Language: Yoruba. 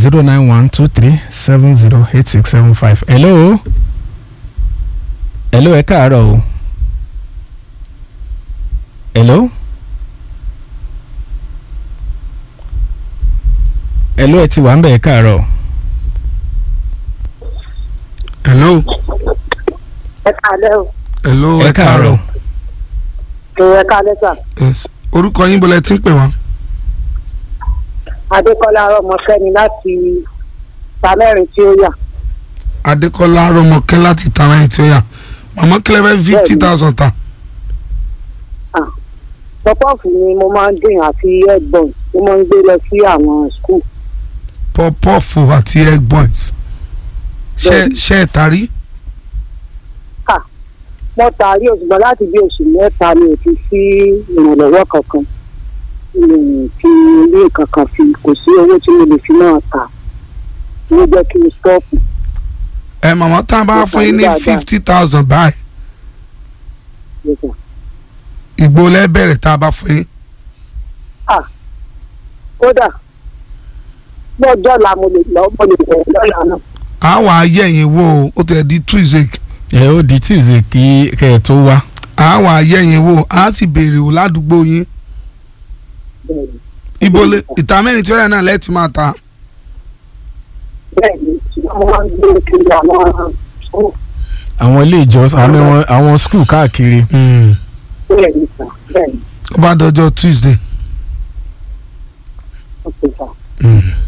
zero nine one two three seven zero eight six seven five. hello hello ẹ káàárọ̀ o hello hello ẹ ti wà ń bẹ̀ ẹ káàárọ̀ hello ẹ káalẹ́ o hello ẹ káàárọ̀ ẹ káalẹ́ sà yes orúkọ yín bọ́lá ẹ ti ń pè wá adékọ́lá ọmọkẹ́ni láti tamẹ́rin tí ó yà adékọ́lá rọmọkẹ́ láti tàwọn tí ó yà màmá kílẹ̀ fẹ́ fifty thousand ta pọ́pọ́ọ̀fù ni mo máa ń dín àti ẹ̀gbọ́n mo máa ń gbé lọ sí àwọn skul pọ́pọ́ọ̀fù àti egg buns ṣe Bẹ́ẹ̀ni. ṣe ẹ̀ tarí mo taari òṣùgbọ́n láti bí oṣù mẹ́ta mi ò ti sí ìrànlọ́wọ́ kankan mi ò fi ilé kankan fi kò sí owó tí mo lè fi náà ta ló jẹ́ kí n stọ́ọ̀pù ẹ màmá tá a bá Mo fún yín ní tarí dáadáa. fifty thousand báyìí nígbà. ìgbó lẹ́bẹ̀rẹ̀ tá a bá fún yín kódà lọ́jọ́ la mo lè lọ mo lè bẹ̀rẹ̀ lọ́la náà a wà á yẹ̀yìn wò ó ó tẹ̀ di tuesday ẹ ó di tuesday kí kẹ́ ẹ tó wá a wà á yẹ̀yìn wò a sì béèrè wò ládùúgbò yín bẹ́ẹ̀ ni ibo lè ìta mẹ́rin tí ó yà náà lẹ́ẹ̀tì máa ta bẹ́ẹ̀ ni ṣùgbọ́n mo máa ń gbé kiri àwọn skul àwọn ilé ìjọsìn àwọn ẹwọn- àwọn skul káàkiri bẹ́ẹ̀ ni sà bẹ́ẹ̀ ni ó bá dọjọ́ tuesday ó ti sà. Mm.